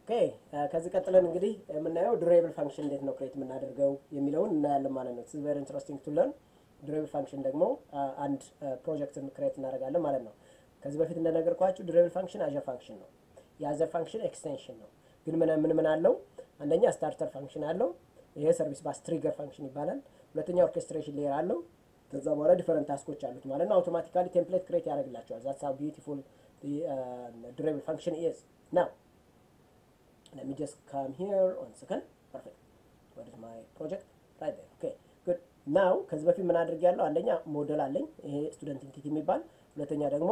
ኦኬ ከዚህ ቀጥለን እንግዲህ የምናየው ዱሬብል ፋንክሽን እንዴት ነው ክሬት የምናደርገው የሚለውን እናያለን ማለት ነው። ስ ቨሪ ኢንትረስቲንግ ቱ ለርን። ዱሬብል ፋንክሽን ደግሞ አንድ ፕሮጀክትን ክሬት እናደርጋለን ማለት ነው። ከዚህ በፊት እንደነገርኳችሁ ዱሬብል ፋንክሽን አዘር ፋንክሽን ነው። የአዘር ፋንክሽን ኤክስቴንሽን ነው። ግን ምን ምን ምን አለው? አንደኛ ስታርተር ፋንክሽን አለው። ይሄ ሰርቪስ ባስ ትሪገር ፋንክሽን ይባላል። ሁለተኛ ኦርኬስትሬሽን ሌየር አለው። ከዛ በኋላ ዲፈረንት ታስኮች አሉት ማለት ነው። አውቶማቲካሊ ቴምፕሌት ክሬት ያደርግላቸዋል። ዛትስ ሃው ቢዩቲፉል ዱሬብል ፋንክሽን ኢዝ ናው let me just come here one second perfect what is my project right there okay good now ከዚህ በፊት ምን አድርግ ያለው አንደኛ ሞዴል አለኝ ይሄ ስቱደንት ኢንቲቲ የሚባል ሁለተኛ ደግሞ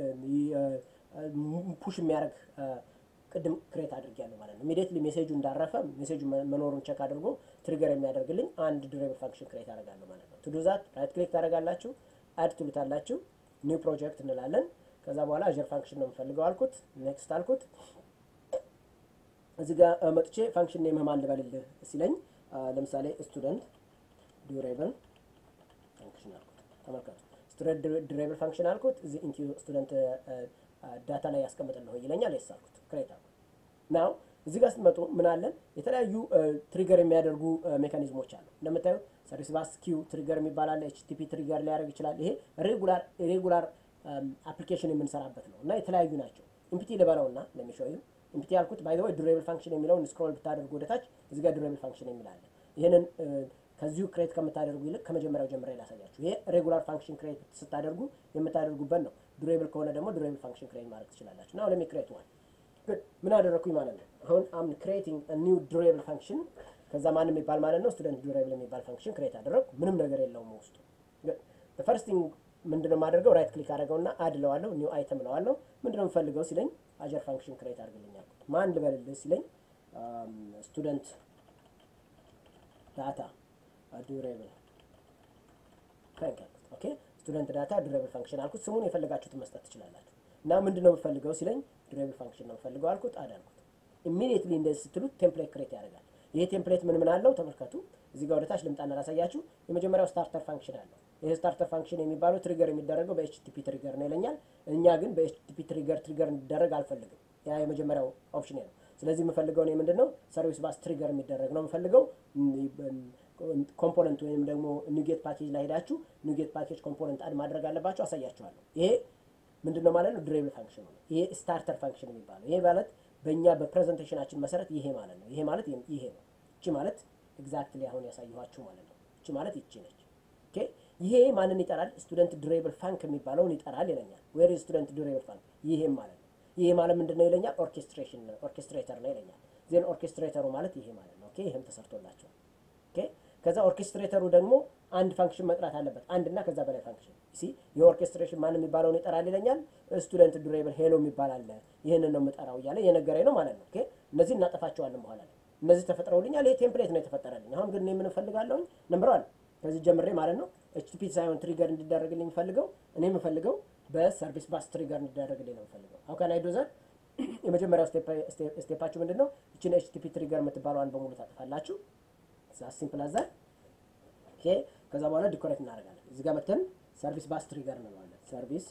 ፑሽ የሚያደርግ ቅድም ክሬት አድርግ ያለው ማለት ነው ኢሚዲየትሊ ሜሴጁ እንዳረፈ ሜሴጁ መኖሩን ቸክ አድርጎ ትሪገር የሚያደርግልኝ አንድ ዱሬብል ፋንክሽን ክሬት አደርጋለሁ ማለት ነው ቱ ዱ ዛት ራይት ክሊክ ታደርጋላችሁ አድ ትሉታላችሁ ኒው ፕሮጀክት እንላለን ከዛ በኋላ አዥር ፋንክሽን ነው የምፈልገው አልኩት ኔክስት አልኩት እዚህ ጋር መጥቼ ፋንክሽን ኔም ማን ልበልልህ ሲለኝ ለምሳሌ ስቱደንት ዱሬብል ፋንክሽን አልኩት። ተመልከቱ ስቱደንት ዱሬብል ፋንክሽን አልኩት። እዚህ ኢንቱ ስቱደንት ዳታ ላይ ያስቀምጥልህ ይለኛል። የስ አልኩት ክሬት አልኩት። ናው እዚህ ጋር ስትመጡ ምን አለን? የተለያዩ ትሪገር የሚያደርጉ ሜካኒዝሞች አሉ። እንደምታዩት ሰርቪስ ባስ ኪው ትሪገር የሚባል አለ። ኤችቲፒ ትሪገር ሊያደርግ ይችላል። ይሄ ሬጉላር ሬጉላር አፕሊኬሽን የምንሰራበት ነው እና የተለያዩ ናቸው። ኢምፒቲ ልበለውና ለሚሾዩ ኢምፒቲ ያልኩት ባይ ዘ ወይ ዱሬብል ፋንክሽን የሚለውን ስክሮል ብታደርጉ ወደታች እዚህ ጋር ዱሬብል ፋንክሽን የሚል አለ። ይህንን ከዚሁ ክሬት ከምታደርጉ ይልቅ ከመጀመሪያው ጀምሬ ላሳያችሁ። ይሄ ሬጉላር ፋንክሽን ክሬት ስታደርጉ የምታደርጉበት ነው። ዱሬብል ከሆነ ደግሞ ዱሬብል ፋንክሽን ክሬት ማድረግ ትችላላችሁ። ናው ለሚ ክሬት ዋን ጉድ ምን አደረግኩኝ ማለት ነው። አሁን አም ክሬቲንግ ኒው ዱሬብል ፋንክሽን ከዛ ማን የሚባል ማለት ነው ስቱደንት ዱሬብል የሚባል ፋንክሽን ክሬት አደረግኩ። ምንም ነገር የለውም ውስጡ። ፈርስት ቲንግ ምንድነው የማደርገው? ራይት ክሊክ አደረገውና አድ ለዋለሁ ኒው አይተም ለዋለሁ። ምንድነው የምፈልገው ሲለኝ አጀር ፋንክሽን ክሬት አድርግልኝ አልኩት። ማን ልበልልህ ሲለኝ ስቱደንት ዳታ ዱሬብል ፍራንክ አልኩት። ኦኬ ስቱደንት ዳታ ዱሬብል ፋንክሽን አልኩት። ስሙን የፈለጋችሁትን መስጠት ትችላላችሁ። እና ምንድነው የምፈልገው ሲለኝ ዱሬብል ፋንክሽን ነው የምፈልገው አልኩት። አድ አልኩት። ኢሚዲየትሊ እንደዚህ ስትሉት ቴምፕሌት ክሬት ያደርጋል። ይሄ ቴምፕሌት ምን ምን አለው ተመልከቱ። እዚህ ጋር ወደታች ልምጣና ላሳያችሁ። የመጀመሪያው ስታርተር ፋንክሽን አለው። ይህ ስታርተር ፋንክሽን የሚባለው ትሪገር የሚደረገው በኤችቲፒ ትሪገር ነው ይለኛል። እኛ ግን በኤችቲፒ ትሪገር ትሪገር እንዲደረግ አልፈልግም። ያ የመጀመሪያው ኦፕሽን ነው። ስለዚህ የምፈልገው ነው ምንድን ነው ሰርቪስ ባስ ትሪገር የሚደረግ ነው የምፈልገው። ኮምፖነንት ወይም ደግሞ ኒጌት ፓኬጅ ላይ ሄዳችሁ ኒጌት ፓኬጅ ኮምፖነንት አድ ማድረግ አለባችሁ። አሳያችኋለሁ። ይሄ ምንድን ነው ማለት ነው ዱሬብል ፋንክሽን ነው። ይሄ ስታርተር ፋንክሽን የሚባለው ይሄ ማለት በእኛ በፕሬዘንቴሽናችን መሰረት ይሄ ማለት ነው። ይሄ ማለት ይሄ ነው። እቺ ማለት ኤግዛክትሊ አሁን ያሳየኋችሁ ማለት ነው። እቺ ማለት ይቺ ነች። ኦኬ ይሄ ማንን ይጠራል? ስቱደንት ዱሬብል ፋንክ የሚባለውን ይጠራል ይለኛል። ዌር ስቱደንት ዱሬብል ፋንክ ይሄም ማለት ነው። ይሄ ማለት ምንድን ነው ይለኛል? ኦርኬስትሬሽን ነው ኦርኬስትሬተር ነው ይለኛል። ዜን ኦርኬስትሬተሩ ማለት ይሄ ማለት ነው። ኦኬ ይሄም ተሰርቶላቸዋል። ኦኬ ከዛ ኦርኬስትሬተሩ ደግሞ አንድ ፋንክሽን መጥራት አለበት። አንድ እና ከዛ በላይ ፋንክሽን ሲ የኦርኬስትሬሽን ማን የሚባለውን ይጠራል ይለኛል። ስቱደንት ዱሬብል ሄሎ የሚባል አለ። ይህንን ነው የምጠራው እያለ የነገረኝ ነው ማለት ነው። ኦኬ እነዚህ እናጠፋቸዋለን በኋላ ላይ እነዚህ ተፈጥረውልኛል። ይሄ ቴምፕሌት ነው የተፈጠረልኝ። አሁን ግን እኔ ምን እፈልጋለሁኝ? ነምበር ዋን ከዚህ ጀምሬ ማለት ነው ኤችቲፒ ሳይሆን ትሪገር እንዲደረግልኝ የምፈልገው እኔ የምፈልገው በሰርቪስ ባስ ትሪገር እንዲደረግልኝ ነው የምፈልገው። አው ካን አይ ዱ ዛት? የመጀመሪያው ስቴፓችሁ ምንድን ነው? እችን ኤችቲፒ ትሪገር የምትባለዋን በሙሉ ታጠፋላችሁ። ሲምፕል አዛ ኦኬ። ከዛ በኋላ ዲኮሬት እናደርጋለን። እዚህ ጋር መተን ሰርቪስ ባስ ትሪገር እንለዋለን። ሰርቪስ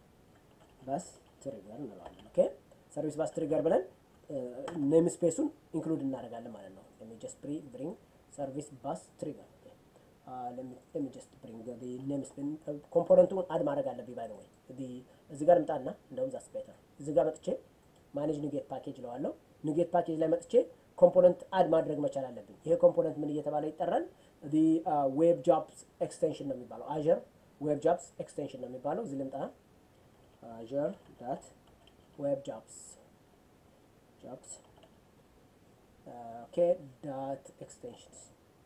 ባስ ትሪገር እንለዋለን። ኦኬ ሰርቪስ ባስ ትሪገር ብለን ኔም ስፔሱን ኢንክሉድ እናደርጋለን ማለት ነው። ለሚ ጀስት ብሪንግ ሰርቪስ ባስ ትሪገር ለሚ ጀስት ብሪንግ ኔም ስፔን ኮምፖነንቱን አድ ማድረግ አለብኝ። ባይ ወይ እዚህ ጋር ልምጣና እንደውም ዛስ ቤተር እዚህ ጋር መጥቼ ማኔጅ ኒጌት ፓኬጅ ለዋለሁ። ኒጌት ፓኬጅ ላይ መጥቼ ኮምፖነንት አድ ማድረግ መቻል አለብኝ። ይሄ ኮምፖነንት ምን እየተባለ ይጠራል? ዌብ ጃብስ ኤክስቴንሽን ነው የሚባለው። አዥር ዌብ ጃብስ ኤክስቴንሽን ነው የሚባለው። እዚህ ልምጣ አዥር ዳት ዌብ ጃብስ jobs uh, okay dot extensions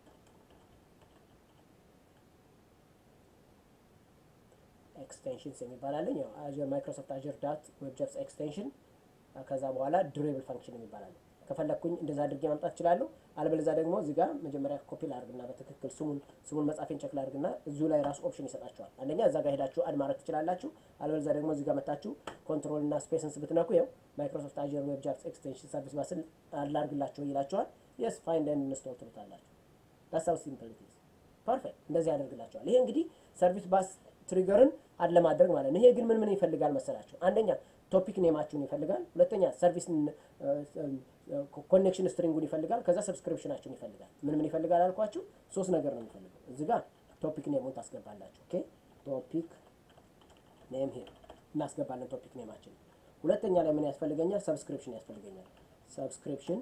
ኤክስቴንሽንስ የሚባል አለኝ ያው አዥር ማይክሮሶፍት አዥር ዳት ዌብ ጃብስ ኤክስቴንሽን ከዛ በኋላ ዱሬብል ፋንክሽን የሚባል አለ ከፈለግኩኝ እንደዛ አድርጌ ማምጣት እችላለሁ አለበለዚያ ደግሞ እዚህ ጋር መጀመሪያ ኮፒ ላድርግና በትክክል ስሙን ስሙን መጻፌን ቸክ ላድርግና እዚሁ ላይ ራሱ ኦፕሽን ይሰጣችኋል አንደኛ እዛ ጋር ሄዳችሁ አድ ማድረግ ትችላላችሁ አለበለዚያ ደግሞ እዚህ ጋር መታችሁ ኮንትሮል እና ስፔስንስ ብትነኩ ያው ማይክሮሶፍት አዥር ዌብ ጃብስ ኤክስቴንሽን ሰርቪስ ባስን አላርግላችሁ ይላችኋል የስ ፋይንድ ኤንድ ኢንስቶል ትሉታላችሁ ዳትስ ሃው ሲምፕል ኢት ኢዝ ፐርፌክት እንደዚህ ያደርግላችኋል ይሄ እንግዲህ ሰርቪስ ባስ ትሪገርን አድ ለማድረግ ማለት ነው ይሄ ግን ምን ምን ይፈልጋል መሰላችሁ አንደኛ ቶፒክ ኔማችሁን ይፈልጋል። ሁለተኛ ሰርቪስ ኮኔክሽን ስትሪንጉን ይፈልጋል። ከዛ ሰብስክሪፕሽናችሁን ይፈልጋል። ምን ምን ይፈልጋል አልኳችሁ? ሶስት ነገር ነው የሚፈልገው። እዚህ ጋር ቶፒክ ኔሙን ታስገባላችሁ። ኦኬ ቶፒክ ኔም ሄር እናስገባለን ቶፒክ ኔማችን። ሁለተኛ ላይ ምን ያስፈልገኛል? ሰብስክሪፕሽን ያስፈልገኛል። ሰብስክሪፕሽን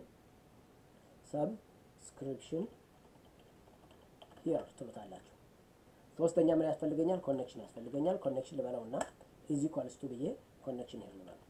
ሰብስክሪፕሽን ሂር ትሉታላችሁ። ሶስተኛ ምን ያስፈልገኛል? ኮኔክሽን ያስፈልገኛል። ኮኔክሽን ልበለው እና ኢዚ ኳልስቱ ብዬ ኮኔክሽን ሂር ልበለው።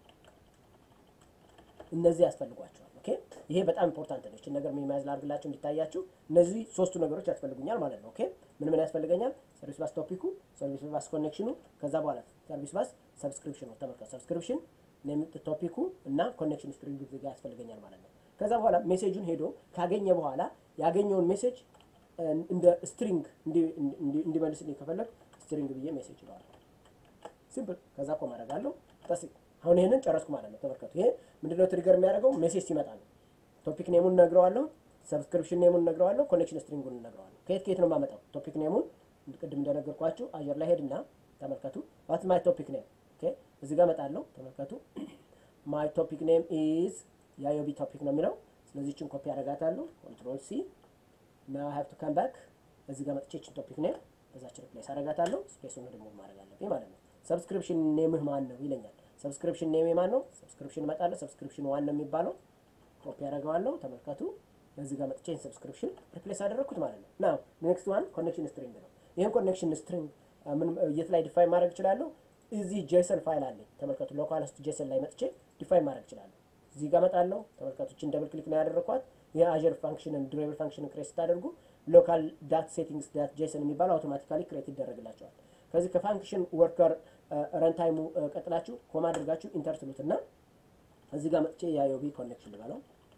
እነዚህ ያስፈልጓቸዋል። ኦኬ ይሄ በጣም ኢምፖርታንት ነው። እችን ነገር ሚኒማይዝ ላድርግላችሁ እንዲታያችሁ። እነዚህ ሶስቱ ነገሮች ያስፈልጉኛል ማለት ነው። ኦኬ ምን ምን ያስፈልገኛል? ሰርቪስ ባስ ቶፒኩ፣ ሰርቪስ ባስ ኮኔክሽኑ፣ ከዛ በኋላ ሰርቪስ ባስ ሰብስክሪፕሽኑ። ተመልከቱ፣ ሰብስክሪፕሽን ቶፒኩ እና ኮኔክሽን ስትሪንግ ጋ ያስፈልገኛል ማለት ነው። ከዛ በኋላ ሜሴጁን ሄዶ ካገኘ በኋላ ያገኘውን ሜሴጅ እንደ ስትሪንግ እንዲመልስልኝ ከፈለግ ስትሪንግ ብዬ ሜሴጅ ይለዋል። ሲምፕል። ከዛ እኮ ማድረግ አለው ጠስ አሁን ይሄንን ጨረስኩ ማለት ነው። ተመልከቱ። ይሄ ምንድነው ትሪገር የሚያደርገው ሜሴጅ ሲመጣ ነው። ቶፒክ ኔሙን እነግረዋለሁ፣ ሰብስክሪፕሽን ኔሙን እነግረዋለሁ፣ ኮኔክሽን ስትሪንጉን እነግረዋለሁ። ከየት ከየት ነው የማመጣው? ቶፒክ ኔሙን ቅድም እንደነገርኳችሁ አየር ላይ ሄድና ተመልከቱ። ዋት ማይ ቶፒክ ኔም ኦኬ፣ እዚህ ጋር እመጣለሁ። ተመልከቱ። ማይ ቶፒክ ኔም ኢዝ የአዮቢ ቶፒክ ነው የሚለው። ስለዚህ ችን ኮፒ አደርጋታለሁ። ኮንትሮል ሲ ና ሃቭ ቱ ካም ባክ። እዚህ ጋር መጥቼ ችን ቶፒክ ኔም በዛች ሪፕሌስ አደርጋታለሁ። ስፔሱን ደግሞ ማድረግ አለብኝ ማለት ነው። ሰብስክሪፕሽን ኔምህ ማን ነው ይለኛል። ሰብስክሪፕሽን ኔም ማን ነው? ሰብስክሪፕሽን እመጣለሁ። ሰብስክሪፕሽን ዋን ነው የሚባለው። ኮፒ ያደርገዋለሁ። ተመልከቱ። እዚህ ጋር መጥቼ ሰብስክሪፕሽን ሪፕሌስ አደረግኩት ማለት ነው። ናው ኔክስት ዋን ኮኔክሽን ስትሪንግ ነው። ይህን ኮኔክሽን ስትሪንግ ምን የት ላይ ዲፋይን ማድረግ እችላለሁ? እዚህ ጄሰን ፋይል አለኝ። ተመልከቱ። ሎካል ውስጥ ጄሰን ላይ መጥቼ ዲፋይን ማድረግ እችላለሁ። እዚህ ጋር እመጣለሁ። ተመልከቱ። ችን ደብል ክሊክ ነው ያደረኳት። ይህ አዥር ፋንክሽንን ዱሬብል ፋንክሽንን ክሬት ስታደርጉ ሎካል ዳት ሴቲንግስ ዳት ጄሰን የሚባለው አውቶማቲካሊ ክሬት ይደረግላቸዋል። ከዚህ ከፋንክሽን ወርከር ረንታይሙ ቀጥላችሁ ኮማ አድርጋችሁ ኢንተር ትሉትና እዚህ ጋር መጥቼ የአዮቢ ኮኔክሽን ልበለው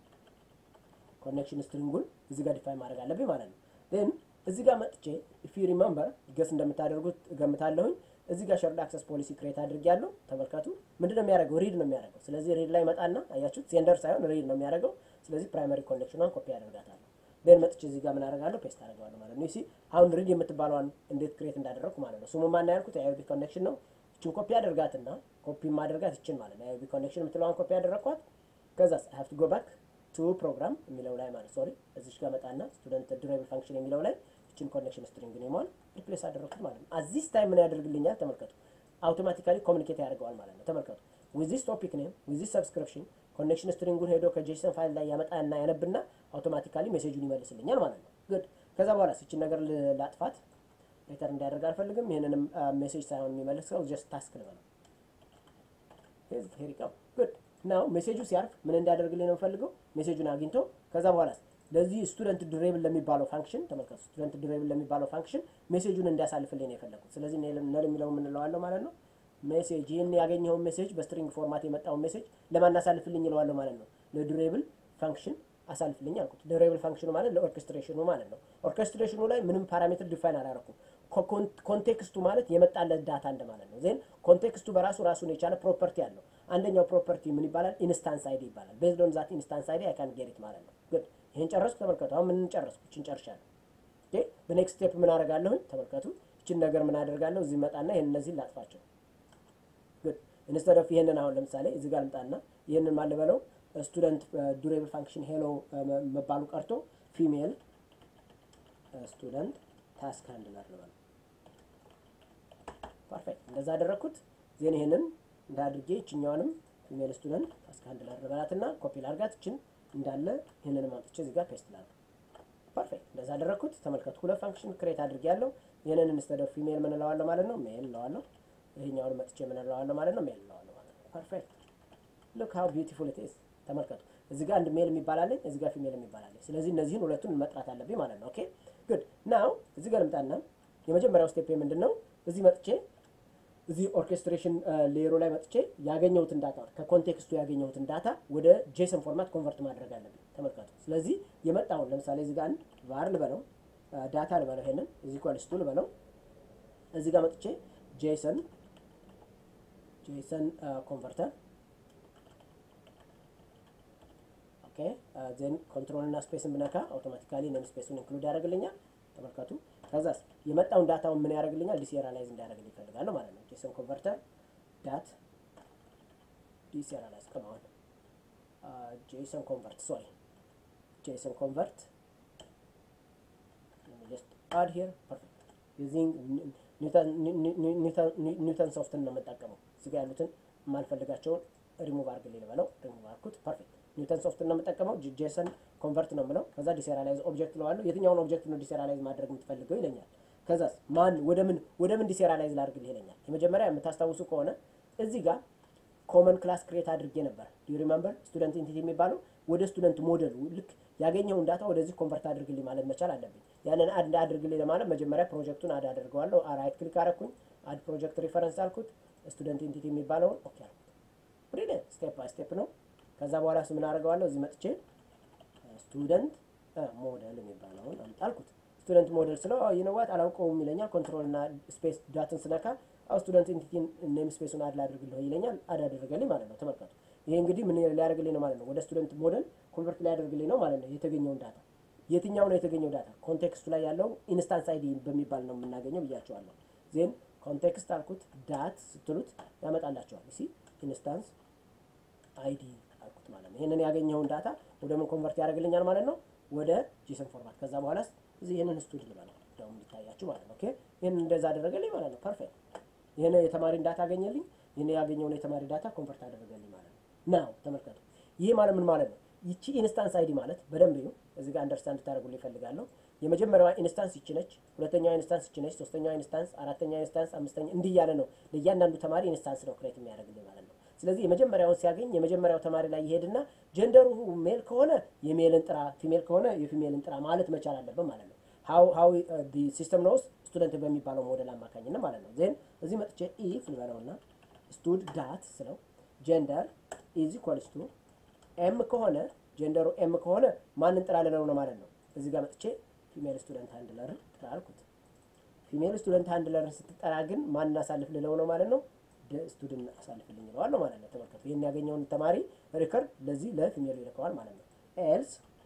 ኮኔክሽን ስትሪንጉን እዚህ ጋር ዲፋይን ማድረግ አለብኝ ማለት ነው። ን እዚህ ጋር መጥቼ ኢፍ ዩ ሪመምበር ገስ እንደምታደርጉት እገምታለሁኝ። እዚህ ጋር ሸርድ አክሰስ ፖሊሲ ክሬት አድርጌያለሁ። ተመልከቱ። ምንድን ነው የሚያደርገው? ሪድ ነው የሚያደርገው። ስለዚህ ሪድ ላይ መጣና አያችሁት፣ ሴንደር ሳይሆን ሪድ ነው የሚያደርገው። ስለዚህ ፕራይመሪ ኮኔክሽኗን ኮፒ አደርጋታለሁ። ን መጥቼ እዚህ ጋር ምን አደርጋለሁ? ፔስት አደርገዋለሁ ማለት ነው። ሲ አሁን ሪድ የምትባለዋን እንዴት ክሬት እንዳደረግኩ ማለት ነው። ስሙ ማን ያልኩት የአዮቢ ኮኔክሽን ነው። እችን ኮፒ አደርጋትና ኮፒ ማድረጋት ይችን ማለት ነው። የአዮቢ ኮኔክሽን የምትለዋን ኮፒ አደረግኳት። ከዛ አይ ሃቭ ቱ ጎ ባክ ቱ ፕሮግራም የሚለው ላይ ማለት ሶሪ፣ እዚች ጋር መጣና ስቱደንት ዱሬብል ፋንክሽን የሚለው ላይ እችን ኮኔክሽን ስትሪንግ ኔሟን ሪፕሌስ አደረግኩት ማለት ነው። አዚስ ታይም ምን ያደርግልኛል? ተመልከቱ። አውቶማቲካሊ ኮሚኒኬት ያደርገዋል ማለት ነው። ተመልከቱ። ዊዚስ ቶፒክ ኔም ዊዚስ ሰብስክሪፕሽን ኮኔክሽን ስትሪንጉን ሄዶ ከጄሰን ፋይል ላይ ያመጣና ያነብና አውቶማቲካሊ ሜሴጁን ይመልስልኛል ማለት ነው። ግድ ከዛ በኋላ ስችን ነገር ላጥፋት ሪተር እንዲያደርግ አልፈልግም። ይህንንም ሜሴጅ ሳይሆን የሚመልሰው ጀስት ታስክ ልበለው። ሄሪቀው ግድ ናው ሜሴጁ ሲያርፍ ምን እንዲያደርግልኝ ነው የምፈልገው? ሜሴጁን አግኝቶ ከዛ በኋላ ለዚህ ስቱደንት ዱሬብል ለሚባለው ፋንክሽን ተመልከቱ። ስቱደንት ዱሬብል ለሚባለው ፋንክሽን ሜሴጁን እንዲያሳልፍልኝ ነው የፈለጉት። ስለዚህ ነል የሚለው የምንለዋለሁ ማለት ነው። ሜሴጅ ይህን ያገኘውን ሜሴጅ በስትሪንግ ፎርማት የመጣውን ሜሴጅ ለማን አሳልፍልኝ ይለዋለሁ ማለት ነው። ለዱሬብል ፋንክሽን አሳልፍልኝ አልኩት። ዱሬብል ፋንክሽኑ ማለት ለኦርኬስትሬሽኑ ማለት ነው። ኦርኬስትሬሽኑ ላይ ምንም ፓራሜትር ዲፋይን አላረኩም። ኮንቴክስቱ ማለት የመጣለት ዳታ እንደማለት ነው። ዜን ኮንቴክስቱ በራሱ ራሱን የቻለ ፕሮፐርቲ አለው። አንደኛው ፕሮፐርቲ ምን ይባላል? ኢንስታንስ አይዲ ይባላል። ቤዝድ ኦን ዛት ኢንስታንስ አይዲ አይ ካን ጌት ማለት ነው። ግን ይሄን ጨረስኩ። ተመልከቱ። አሁን ምን ጨረስኩ? እችን ጨርሻለሁ። ኦኬ በኔክስት ስቴፕ ምን አደርጋለሁኝ? ተመልከቱ። እችን ነገር ምን አደርጋለሁ? እዚህ መጣና ይሄን እነዚህን ላጥፋቸው። ግን ኢንስተድ ኦፍ ይሄንን አሁን ለምሳሌ እዚህ ጋር ልምጣና ይሄንን ማልበለው ስቱደንት ዱሬብል ፋንክሽን ሄሎ መባሉ ቀርቶ ፊሜል ስቱደንት ታስክ ሃንድለር ልበለው። ፐርፌክት እንደዛ አደረግኩት። ዜን ይሄንን እንዳድርጌ ይችኛዋንም ፊሜል ስቱደንት ታስክ ሃንድለር ልበላትና ኮፒ ላርጋት ይችን እንዳለ ይህንን አምጥቼ እዚህ ጋር ፔስት ላድርግ። ፐርፌክት እንደዛ አደረግኩት። ተመልከቱ ሁለት ፋንክሽን ክሬት አድርጌ ያለው ይህንን ኢንስተድ ኦፍ ፊሜል ምን እለዋለሁ ማለት ነው ሜል እለዋለሁ። ይሄኛውን መጥቼ ምን እለዋለሁ ማለት ነው ሜል እለዋለሁ ማለት ነው። ፐርፌክት ሉክ ሃው ቢዩቲፉል ኢት ኢዝ ተመልከቱ። እዚህ ጋር አንድ ሜል የሚባል አለኝ፣ እዚህ ጋር ፊሜል የሚባል አለኝ። ስለዚህ እነዚህን ሁለቱን መጥራት አለብኝ ማለት ነው። ኦኬ ጉድ ናው እዚህ ጋር ልምጣና የመጀመሪያው ስቴፕ ምንድን ነው? እዚህ መጥቼ እዚህ ኦርኬስትሬሽን ሌየሩ ላይ መጥቼ ያገኘሁትን ዳታ ከኮንቴክስቱ ያገኘሁትን ዳታ ወደ ጄሰን ፎርማት ኮንቨርት ማድረግ አለብኝ። ተመልከቱ። ስለዚህ የመጣውን ለምሳሌ እዚህ ጋር አንድ ቫር ልበለው ዳታ ልበለው ይሄንን እዚህ ኳልስቱ ልበለው እዚህ ጋር መጥቼ ጄሰን ጄሰን ኮንቨርተር ኦኬ ዜን ኮንትሮል እና ስፔስን ብነካ አውቶማቲካሊ ነም ስፔሱን ኢንክሉድ ያደርግልኛል። ተመልከቱ። ከዛስ የመጣውን ዳታውን ምን ያደርግልኛል? ዲሴሪያላይዝ እንዲያደርግልኝ ይፈልጋለሁ ማለት ነው። ጄሰን ኮንቨርተር ዳት ዲሴሪያላይዝ ከማሆን ጄሰን ኮንቨርት ሶሪ ጄሰን ኮንቨርት just add here perfect using ኒውተን ሶፍትን ነው የምጠቀመው እዚጋ ያሉትን የማልፈልጋቸውን ሪሙቭ አድርግልኝ ልበለው ሪሙቭ አድርኩት ፐርፌክት ኒውተን ሶፍትን ነው የምጠቀመው ጄሰን ኮንቨርት ነው የምለው ከዛ ዲሴሪያላይዝ ኦብጀክት ለዋለሁ የትኛውን ኦብጀክት ነው ዲሴሪያላይዝ ማድረግ የምትፈልገው ይለኛል ከዛ ማን ወደ ምን ወደ ምን ዲሴሪያላይዝ ላድርግልህ ይለኛል የመጀመሪያ የምታስታውሱ ከሆነ እዚህ ጋር ኮመን ክላስ ክሬት አድርጌ ነበር ዱ ሪመምበር ስቱደንት ኢንቲቲ የሚባለው ወደ ስቱደንት ሞዴሉ ልክ ያገኘውን ዳታ ወደዚህ ኮንቨርት አድርግልኝ ማለት መቻል አለብኝ ያንን አድ አድርግልኝ ለማለት መጀመሪያ ፕሮጀክቱን አድ አደርገዋለሁ ራይት ክሊክ አረኩኝ አድ ፕሮጀክት ሪፈረንስ አልኩት ስቱደንት ኢንቲቲ የሚባለውን ኦኬ አልኩት ብሪሊየንት ስቴፕ ባይ ስቴፕ ነው ከዛ በኋላ ምን አደርገዋለሁ እዚህ መጥቼ ስቱደንት ሞዴል የሚባለውን አልኩት ስቱደንት ሞዴል ስለው ይነዋት አላውቀውም ይለኛል ኮንትሮል እና ስፔስ ዳትን ስነካ አው ስቱደንት ኢንቲቲን ኔም ስፔሱን አድ ላድርግልህ ይለኛል አድ አደረገልኝ ማለት ነው ተመልከቱ ይሄ እንግዲህ ምን ሊያደርግልኝ ነው ማለት ነው ወደ ስቱደንት ሞዴል ኮንቨርት ሊያደርግልኝ ነው ማለት ነው የተገኘውን ዳታ የትኛው ነው የተገኘው ዳታ ኮንቴክስቱ ላይ ያለው ኢንስታንስ አይዲ በሚባል ነው የምናገኘው ብያቸዋለሁ ዜን ኮንቴክስት አልኩት ዳት ስትሉት ያመጣላቸዋል ሲ ኢንስታንስ አይዲ አልኩት ማለት ነው ይህንን ያገኘውን ዳታ ወደ ምን ኮንቨርት ያደርግልኛል ማለት ነው ወደ ጂሰን ፎርማት ከዛ በኋላ እዚህ ይህንን ስቱድ ልበለው ደሞ እንዲታያችሁ ማለት ነው ኦኬ ይህን እንደዛ አደረገልኝ ማለት ነው ፐርፌክት ይህን የተማሪን ዳታ አገኘልኝ ይህን ያገኘውን የተማሪ ዳታ ኮንቨርት አደረገልኝ ማለት ነው ናው ተመልከቱ ይህ ማለት ምን ማለት ነው ይቺ ኢንስታንስ አይዲ ማለት በደንብ ይሁ እዚህ ጋር አንደርስታንድ ታደርጉልኝ ይፈልጋለሁ የመጀመሪያዋ ኢንስታንስ ይቺ ነች ሁለተኛዋ ኢንስታንስ ይቺ ነች ሶስተኛዋ ኢንስታንስ አራተኛ ኢንስታንስ አምስተኛ እንዲህ እያለ ነው ለእያንዳንዱ ተማሪ ኢንስታንስ ነው ክሬት የሚያደርግልኝ ማለት ነው ስለዚህ የመጀመሪያውን ሲያገኝ የመጀመሪያው ተማሪ ላይ ይሄድና ጀንደሩ ሜል ከሆነ የሜልን ጥራ ፊሜል ከሆነ የፊሜልን ጥራ ማለት መቻል አለብን ማለት ነው ሀው ሀው ሲስተም ነው ስቱደንት በሚባለው ሞዴል አማካኝነት ማለት ነው ዜን እዚህ መጥቼ ኢፍ ልበለውና ስቱድ ዳት ስለው ጀንደር ኢዝ ኢኳልስ ቱ ኤም ከሆነ ጀንደሩ ኤም ከሆነ ማንን ጥራ ልለው ነው ማለት ነው እዚህ ጋር መጥቼ ፊሜል ስቱደንት ሃንድለር ጥራ አልኩት ፊሜል ስቱደንት ሃንድለርን ስትጠራ ግን ማንን አሳልፍ ልለው ነው ማለት ነው ስቱደንት አሳልፍልኝ ይለዋል ማለት ነው ተመልከቱ ይህን ያገኘውን ተማሪ ሪከርድ ለዚህ ለፊሜሉ ይልከዋል ማለት ነው ኤልስ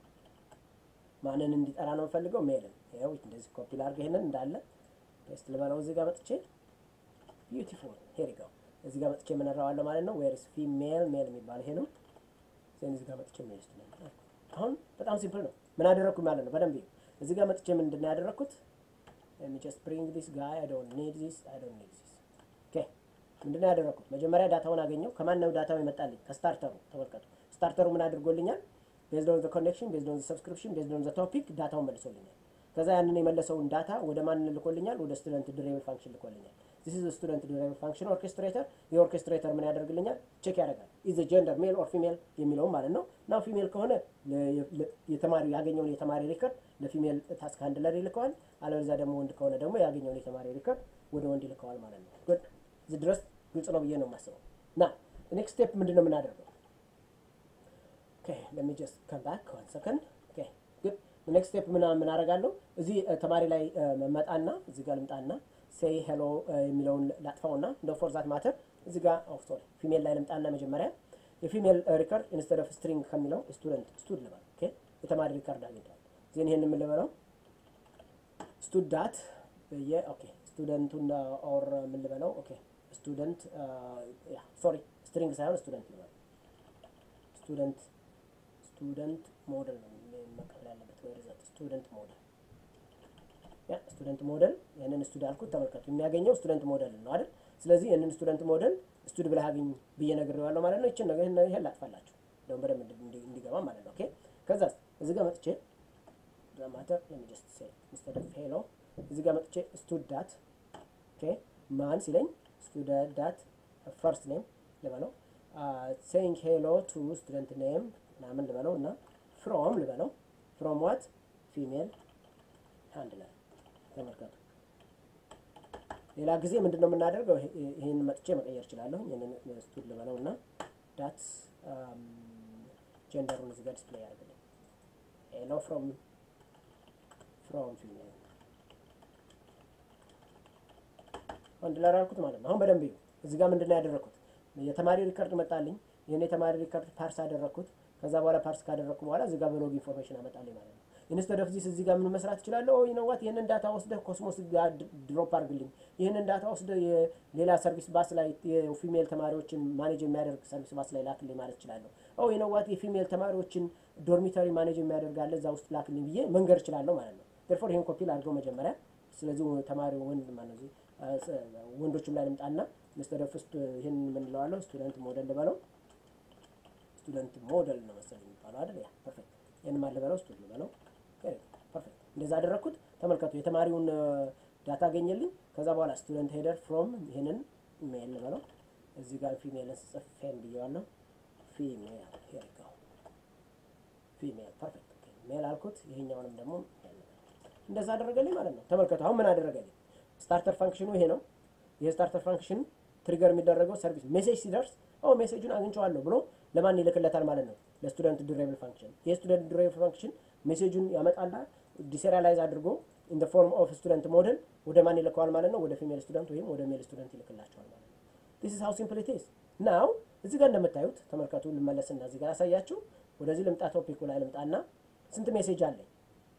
ማንን እንዲጠራ ነው የምፈልገው ሜልን ይኸው እንደዚህ ኮፒ ላድርግ ይሄንን እንዳለ ፔስት ልበለው እዚህ ጋር መጥቼ ቢዩቲፉል ሄር ይጋው እዚህ ጋር መጥቼ የምነራዋለሁ ማለት ነው ዌርስ ፊሜል ሜል የሚባል ይሄ ነው ዜን እዚህ ጋር መጥቼ ሜል ስቱደንት አሁን በጣም ሲምፕል ነው ምን አደረግኩ ማለት ነው በደንብ ይኸው እዚህ ጋር መጥቼ ምንድን ነው ያደረግኩት let me just bring this guy I don't need this I don't need this okay ምንድን ነው ያደረግኩት መጀመሪያ ዳታውን አገኘው ከማን ነው ዳታው ይመጣልኝ ከስታርተሩ ተመልከቱ ስታርተሩ ምን አድርጎልኛል ቤዝድ ኦን ዘ ኮኔክሽን ቤዝድ ኦን ዘ ሰብስክሪፕሽን ቤዝድ ኦን ዘ ቶፒክ ዳታውን መልሶልኛል ከዛ ያንን የመለሰውን ዳታ ወደ ማን ልኮልኛል ወደ ስቱደንት ዱሬብል ፋንክሽን ልኮልኛል ዚስ ኢዝ ስቱደንት ዱሬብል ፋንክሽን ኦርኬስትሬተር የኦርኬስትሬተር ምን ያደርግልኛል ቼክ ያደርጋል ኢዝ ጀንደር ሜል ኦር ፊሜል የሚለውም ማለት ነው ናው ፊሜል ከሆነ የተማሪ ያገኘውን የተማሪ ሪከርድ ለፊሜል ታስክ ሃንድለር ይልከዋል አለበለዚያ ደግሞ ወንድ ከሆነ ደግሞ ያገኘውን የተማሪ ሪከርድ ወደ ወንድ ይልከዋል ማለት ነው ጉድ እዚህ ድረስ ግልጽ ነው ብዬ ነው የማስበው ና ኔክስት ስቴፕ ምንድን ነው የምናደርገው let me just come back one second okay good ኔክስት ስቴፕ ምን ምን አደርጋለሁ እዚህ ተማሪ ላይ መጣና እዚህ ጋር ልምጣና ሴይ ሄሎ የሚለውን ላጥፋውና እንደ ፎር ዛት ማተር እዚህ ጋር ኦፍ ሶሪ ፊሜል ላይ ልምጣና መጀመሪያ የፊሜል ሪከርድ ኢንስቴድ ኦፍ ስትሪንግ ከሚለው ስቱደንት ስቱድ ልበል ኦኬ የተማሪ ሪከርድ አግኝቷል ዜን ይሄን ምን ልበለው ስቱድ ዳት የ ኦኬ ስቱደንቱን ኦር ምን ልበለው ኦኬ ስቱደንት ያ ሶሪ ስትሪንግ ሳይሆን ስቱደንት ልበለው ስቱደንት ስቱደንት ሞዴል ነው መቀበል ያለበት ወይ ሪዛልት ስቱደንት ሞዴል ያ ስቱደንት ሞዴል ይህንን ስቱድ አልኩት ተመልከቱ የሚያገኘው ስቱደንት ሞዴል ነው አይደል ስለዚህ ይህንን ስቱደንት ሞዴል ስቱድ ብለህ አግኝ ብዬ ነግሬዋለሁ ማለት ነው ይችን ነገር ይሄን ላጥፋላችሁ ደግሞ በደንብ እንዲገባ ማለት ነው ኦኬ ከዛ እዚህ ጋር መጥቼ ማተር ለሚጀስት ሴ ኢንስቴድ ኦፍ ሄሎ እዚህ ጋር መጥቼ ስቱድ ዳት ኦኬ ማን ሲለኝ ስቱደንት ዳት ፈርስት ኔም ልበለው ሴይንግ ሄሎ ቱ ስቱደንት ኔም ምናምን ልበለው እና ፍሮም ልበለው ፍሮም ዋት ፊሜል ሃንድለር ተመልከቱ ሌላ ጊዜ ምንድን ነው የምናደርገው ይህን መጥቼ መቀየር እችላለሁ ይህንን ስቱድ ልበለው እና ዳት ጀንደሩን እዚህ ጋር ዲስፕሌይ ያደርግልኝ ሄሎ ፍሮም ፍሮም ፊሜል ሃንድለር አልኩት ማለት ነው አሁን በደንብ እዩ እዚህ ጋር ምንድን ነው ያደረግኩት የተማሪ ሪከርድ መጣልኝ ይህን የተማሪ ሪከርድ ፓርስ አደረግኩት ከዛ በኋላ ፓርስ ካደረግኩ በኋላ እዚህ ጋር በሎግ ኢንፎርሜሽን አመጣልኝ ማለት ነው ኢንስተድ ኦፍ ዚስ እዚህ ጋር ምን መስራት እችላለሁ? ይነዋት ይህንን ዳታ ወስደህ ኮስሞስ ጋር ድሮፕ አድርግልኝ፣ ይህንን ዳታ ወስደህ የሌላ ሰርቪስ ባስ ላይ የፊሜል ተማሪዎችን ማኔጅ የሚያደርግ ሰርቪስ ባስ ላይ ላክልኝ ማለት እችላለሁ። ኦ ይነዋት የፊሜል ተማሪዎችን ዶርሚተሪ ማኔጅ የሚያደርግ አለ እዛ ውስጥ ላክልኝ ብዬ መንገድ እችላለሁ ማለት ነው። ዴርፎር ይህን ኮፒ ላድርገው መጀመሪያ። ስለዚህ ተማሪ ወንድ ማለት ወንዶችም ላይ ልምጣና ኢንስተድ ኦፍ ይህን የምንለዋለሁ ስቱደንት ሞዴል ልበለው ስቱደንት ሞዴል ነው መሰለኝ የሚባለው አይደል? ያ ፐርፌክት። ይህን ማን ልበለው? ስቱደንት ልበለው። ፐርፌክት። እንደዛ አደረግኩት። ተመልከቱ፣ የተማሪውን ዳታ አገኘልኝ። ከዛ በኋላ ስቱደንት ሄደር ፍሮም ይህንን ሜል ልበለው። እዚህ ጋር ፊሜልን ስጽፍ ፌም ብየዋለሁ። ፊሜል ሄርጋው ፊሜል ፐርፌክት። ሜል አልኩት። ይሄኛውንም ደግሞ እንደዛ አደረገልኝ ማለት ነው። ተመልከቱ፣ አሁን ምን አደረገልኝ? ስታርተር ፋንክሽኑ ይሄ ነው። ይሄ ስታርተር ፋንክሽን ትሪገር የሚደረገው ሰርቪስ ሜሴጅ ሲደርስ ኦ ሜሴጁን አግኝቼዋለሁ ብሎ ለማን ይልክለታል ማለት ነው? ለስቱደንት ዱሬብል ፋንክሽን። ይህ ስቱደንት ዱሬብል ፋንክሽን ሜሴጁን ያመጣና ዲሴሪያላይዝ አድርጎ ኢን ፎርም ኦፍ ስቱደንት ሞዴል ወደ ማን ይልከዋል ማለት ነው? ወደ ፊሜል ስቱደንት ወይም ወደ ሜል ስቱደንት ይልክላቸዋል ማለት ነው። ዲስ ኢዝ ሃው ሲምፕል ኢት ኢዝ ናው። እዚህ ጋር እንደምታዩት ተመልከቱ። ልመለስና እዚህ ጋር ያሳያችሁ። ወደዚህ ልምጣ፣ ቶፒኩ ላይ ልምጣና ስንት ሜሴጅ አለኝ?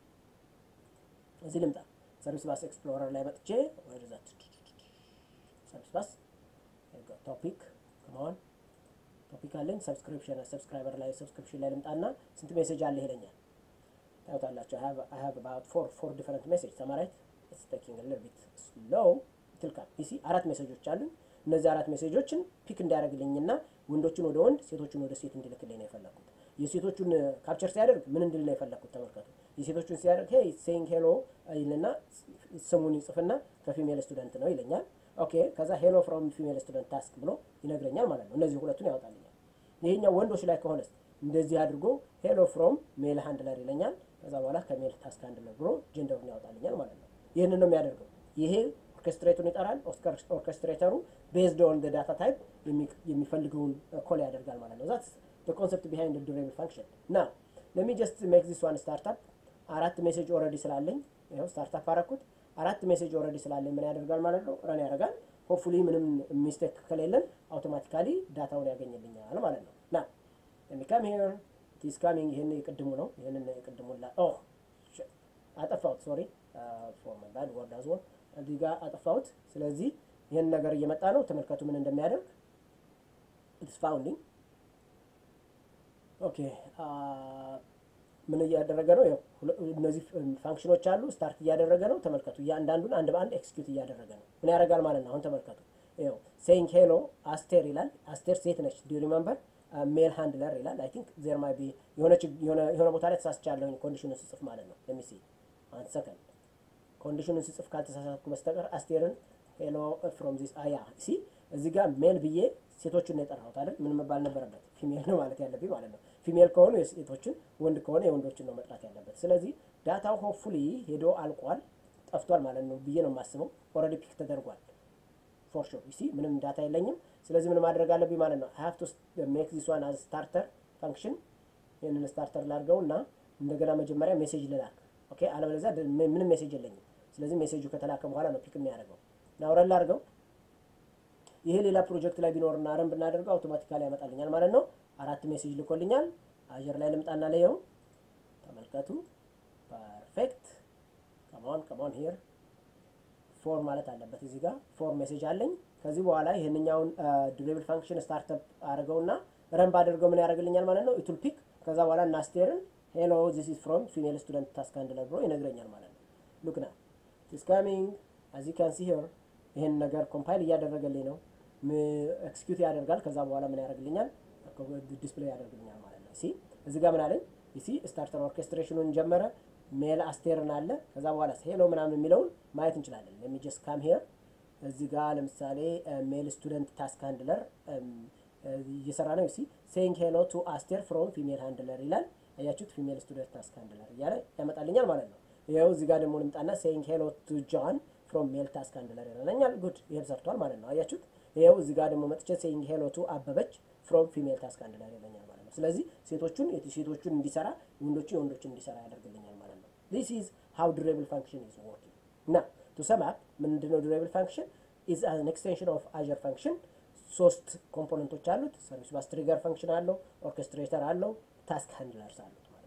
እዚህ ልምጣ። ሰርቪስ ባስ ኤክስፕሎረር ላይ መጥቼ ወደዛ ሰርቪስ ባስ ቶፒክ ከመሆን ቶፒክ አለኝ ሰብስክሪፕሽን ሰብስክራይበር ላይ ሰብስክሪፕሽን ላይ ልምጣና ስንት ሜሴጅ አለ ይለኛል። ታዩታላችሁ። አይ ሃቭ አባውት ፎር ፎር ዲፈረንት ሜሴጅ ሰማራይት ኢትስ ቴኪንግ ሊትል ቢት ስሎው ትልካል ፒሲ አራት ሜሴጆች አሉኝ። እነዚህ አራት ሜሴጆችን ፒክ እንዲያደርግልኝና ወንዶችን ወደ ወንድ ሴቶችን ወደ ሴት እንዲልክልኝ ነው የፈለግኩት። የሴቶቹን ካፕቸር ሲያደርግ ምን እንድል ነው የፈለግኩት? ተመልከቱ። የሴቶቹን ሲያደርግ ሄይ ሴይንግ ሄሎ ይልና ስሙን ይጽፍና ከፊሜል ስቱደንት ነው ይለኛል። ኦኬ ከዛ ሄሎ ፍሮም ፊሜል ስቱደንት ታስክ ብሎ ይነግረኛል ማለት ነው። እነዚህ ሁለቱን ያወጣልኛል። ይሄኛው ወንዶች ላይ ከሆነስ እንደዚህ አድርጎ ሄሎ ፍሮም ሜል ሃንድለር ይለኛል። ከዛ በኋላ ከሜል ታስክ ሃንድለር ብሎ ጀንደሩን ያወጣልኛል ማለት ነው። ይህንን ነው የሚያደርገው። ይሄ ኦርኬስትሬቱን ይጠራል። ኦርኬስትሬተሩ ቤዝድ ኦን ዳታ ታይፕ የሚፈልገውን ኮል ያደርጋል ማለት ነው። ዛት ኮንሰፕት ቢሃይንድ ዱሬብል ፋንክሽን ና ለሚ ጀስት ሜክ ዚስ ዋን ስታርታፕ አራት ሜሴጅ ኦልሬዲ ስላለኝ ይኸው ስታርታፕ አረኩት። አራት ሜሴጅ ኦልሬዲ ስላለኝ ምን ያደርጋል ማለት ነው? ረን ያደርጋል። ሆፕፉሊ ምንም ሚስቴክ ከሌለን አውቶማቲካሊ ዳታውን ያገኝልኛል ማለት ነው። ና ለሚካም ሄር ቲስ ካሚንግ ይህን የቅድሙ ነው። ይህንን የቅድሙን ላ ኦ አጠፋሁት። ሶሪ ፎር ማይ ባድ ወርድ አዝ ወል እዚህ ጋር አጠፋሁት። ስለዚህ ይህን ነገር እየመጣ ነው። ተመልከቱ ምን እንደሚያደርግ ኢትስ ፋውንዲንግ ኦኬ ምን እያደረገ ነው? ያው እነዚህ ፋንክሽኖች አሉ። ስታርት እያደረገ ነው። ተመልከቱ። እያንዳንዱን አንድ በአንድ ኤክስኪዩት እያደረገ ነው። ምን ያደርጋል ማለት ነው? አሁን ተመልከቱ። ያው ሴይንግ ሄሎ አስቴር ይላል። አስቴር ሴት ነች። ዱ ሪመምበር ሜል ሃንድለር ይላል። አይ ቲንክ ዜር ማይ ቢ የሆነ ቦታ ላይ ተሳስቻለሁ ኮንዲሽኑን ስጽፍ ማለት ነው። ለሚሲ አንድ ሰከንድ ኮንዲሽኑን ስጽፍ ካልተሳሳትኩ በስተቀር አስቴርን ሄሎ ፍሮም ዚስ አያ ሲ እዚህ ጋር ሜል ብዬ ሴቶቹን ነው የጠራሁት አይደል? ምን መባል ነበረበት? ፊሜል ነው ማለት ያለብኝ ማለት ነው። ፊሜል ከሆኑ የሴቶችን ወንድ ከሆነ የወንዶችን ነው መጥራት ያለበት። ስለዚህ ዳታው ሆፕፉሊ ሄዶ አልቋል ጠፍቷል ማለት ነው ብዬ ነው የማስበው። ኦልሬዲ ፒክ ተደርጓል ፎር ሹር ሲ ምንም ዳታ የለኝም። ስለዚህ ምን ማድረግ አለብኝ ማለት ነው። ሀቭ ቱ ሜክ ዚስ ዋን አዝ ስታርተር ፋንክሽን። ይህንን ስታርተር ላድርገው እና እንደገና መጀመሪያ ሜሴጅ ልላክ። ኦኬ አለበለዚያ ምንም ሜሴጅ የለኝም። ስለዚህ ሜሴጁ ከተላከ በኋላ ነው ፒክ የሚያደርገው። ናውረን ላድርገው ይሄ ሌላ ፕሮጀክት ላይ ቢኖርና ረን ብናደርገው አውቶማቲካሊ ያመጣልኛል ማለት ነው። አራት ሜሴጅ ልኮልኛል። አጀር ላይ ልምጣና ለየው ተመልከቱ። ፐርፌክት ከማን ከማን ሄር ፎር ማለት አለበት እዚህ ጋር ፎር ሜሴጅ አለኝ። ከዚህ በኋላ ይህንኛውን ዱሬብል ፋንክሽን ስታርተፕ አድርገውና ረን ባደርገው ምን ያደርግልኛል ማለት ነው። ኢቱል ፒክ ከዛ በኋላ እናስቴርን ሄሎ ዚስ ኢዝ ፍሮም ፊሜል ስቱደንት ታስክ ሃንድለር ብሎ ይነግረኛል ማለት ነው። ሉክ ና ኢትስ ካሚንግ አዝ ዩ ካን ሲ ሂር ይህን ነገር ኮምፓይል እያደረገልኝ ነው። ኤክስኪዩት ያደርጋል። ከዛ በኋላ ምን ያደርግልኛል? ዲስፕሌይ ያደርግልኛል ማለት ነው። ሲ እዚህ ጋር ምን አለኝ? ሲ ስታርተር ኦርኬስትሬሽኑን ጀመረ። ሜል አስቴርን አለ። ከዛ በኋላ ሄሎ ምናምን የሚለውን ማየት እንችላለን። ለሚ ጀስት ካም ሄር እዚህ ጋር ለምሳሌ ሜል ስቱደንት ታስክ ሃንድለር እየሰራ ነው። ሲ ሴይንግ ሄሎ ቱ አስቴር ፍሮም ፊሜል ሃንድለር ይላል። አያችሁት? ፊሜል ስቱደንት ታስክ ሃንድለር እያለ ያመጣልኛል ማለት ነው። ይኸው እዚህ ጋር ደግሞ ልምጣና ሴይንግ ሄሎ ቱ ጆን ፍሮም ሜል ታስክ ሃንድለር ይለኛል። ጉድ ይሄን ሰርቷል ማለት ነው። አያችሁት? ይኸው እዚህ ጋር ደግሞ መጥቼ ሴይንግ ሄሎ ቱ አበበች ፍሮም ፊሜል ታስክ ሃንድለር ይለኛል ማለት ነው። ስለዚህ ሴቶቹን ሴቶቹን እንዲሰራ ወንዶቹ የወንዶችን እንዲሰራ ያደርግልኛል ማለት ነው። ዚስ ኢዝ ሃው ዱሬብል ፋንክሽን ኢዝ ወርኪንግ ና ቱ ሰም አፕ ምንድነው ዱሬብል ፋንክሽን ኢዝ አን ኤክስቴንሽን ኦፍ አጀር ፋንክሽን ሶስት ኮምፖነንቶች አሉት። ሰርቪስ ባስ ትሪገር ፋንክሽን አለው፣ ኦርኬስትሬተር አለው፣ ታስክ ሃንድለርስ አሉት ማለት ነው።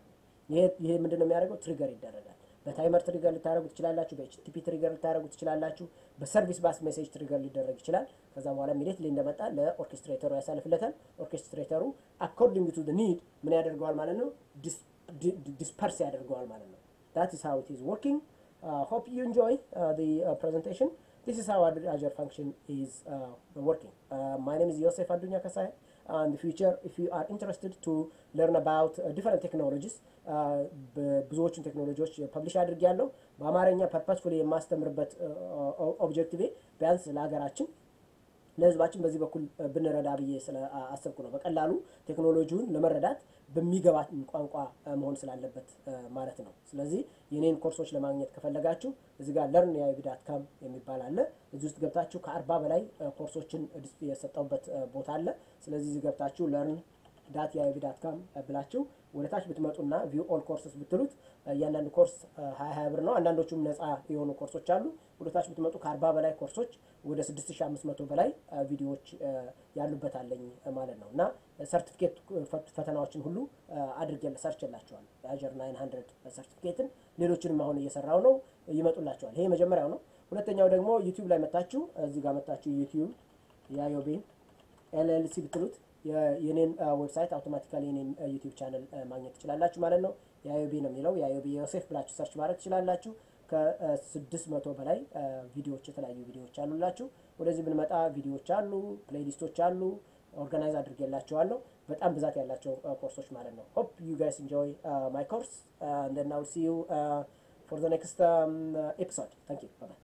ይሄ ምንድን ነው የሚያደርገው? ትሪገር ይደረጋል። በታይመር ትሪገር ልታደረጉ ትችላላችሁ። በኤችቲፒ ትሪገር ልታደረጉ ትችላላችሁ። በሰርቪስ ባስ ሜሴጅ ትሪገር ሊደረግ ይችላል። ከዛ በኋላ ኢሚዲየትሊ እንደመጣ ለኦርኬስትሬተሩ ያሳልፍለታል። ኦርኬስትሬተሩ አኮርዲንግ ቱ ኒድ ምን ያደርገዋል ማለት ነው? ዲስፐርስ ያደርገዋል ማለት ነው። ዳት ኢስ ሃው ኢት ኢዝ ወርኪንግ ሆፕ ዩ ኢንጆይ ፕሬዘንቴሽን This is how Azure Function is uh, working. Uh, my name is Yosef Adunya Kasai. Uh, in the future, if you are interested to learn about uh, different technologies, ብዙዎቹን ቴክኖሎጂዎች ፐብሊሽ አድርጌያለሁ። በአማርኛ ፐርፐስፉሊ የማስተምርበት ኦብጀክቲቭ ቢያንስ ለሀገራችን ለሕዝባችን በዚህ በኩል ብንረዳ ብዬ ስለ አሰብኩ ነው። በቀላሉ ቴክኖሎጂውን ለመረዳት በሚገባት ቋንቋ መሆን ስላለበት ማለት ነው። ስለዚህ የኔን ኮርሶች ለማግኘት ከፈለጋችሁ እዚህ ጋር ለርን የአይቪ ዳት ካም የሚባል አለ። እዚህ ውስጥ ገብታችሁ ከአርባ በላይ ኮርሶችን የሰጠውበት ቦታ አለ። ስለዚህ እዚህ ገብታችሁ ለርን ዳት የአይቪ ዳት ካም ብላችሁ ወደ ታች ብትመጡና ቪው ኦል ኮርስስ ብትሉት እያንዳንዱ ኮርስ ሀያ ሀያ ብር ነው። አንዳንዶቹም ነፃ የሆኑ ኮርሶች አሉ። ወደ ታች ብትመጡ ከአርባ በላይ ኮርሶች ወደ ስድስት ሺ አምስት መቶ በላይ ቪዲዮዎች ያሉበት አለኝ ማለት ነው እና ሰርቲፊኬት ፈተናዎችን ሁሉ አድርጌ ሰርች የላቸዋል የአጀር ናይን ሀንድረድ ሰርቲፊኬትን ሌሎችንም አሁን እየሰራው ነው ይመጡላቸዋል። ይሄ መጀመሪያው ነው። ሁለተኛው ደግሞ ዩቲዩብ ላይ መታችሁ እዚህ ጋር መታችሁ ዩቲዩብ የአዮቤን ኤልኤልሲ ብትሉት የኔን ዌብሳይት አውቶማቲካሊ የኔን ዩቲዩብ ቻነል ማግኘት ትችላላችሁ ማለት ነው። የአዮቢ ነው የሚለው የአዮቢ ዮሴፍ ብላችሁ ሰርች ማድረግ ትችላላችሁ። ከስድስት መቶ በላይ ቪዲዮዎች የተለያዩ ቪዲዮዎች አሉላችሁ። ወደዚህ ብንመጣ ቪዲዮዎች አሉ፣ ፕሌሊስቶች አሉ፣ ኦርጋናይዝ አድርጌላቸዋለሁ። በጣም ብዛት ያላቸው ኮርሶች ማለት ነው። ሆፕ ዩ ጋይስ ኢንጆይ ማይ ኮርስ እንደና ሲ ዩ ፎር ዘ ኔክስት ኤፒሶድ ታንክ ዩ ባይ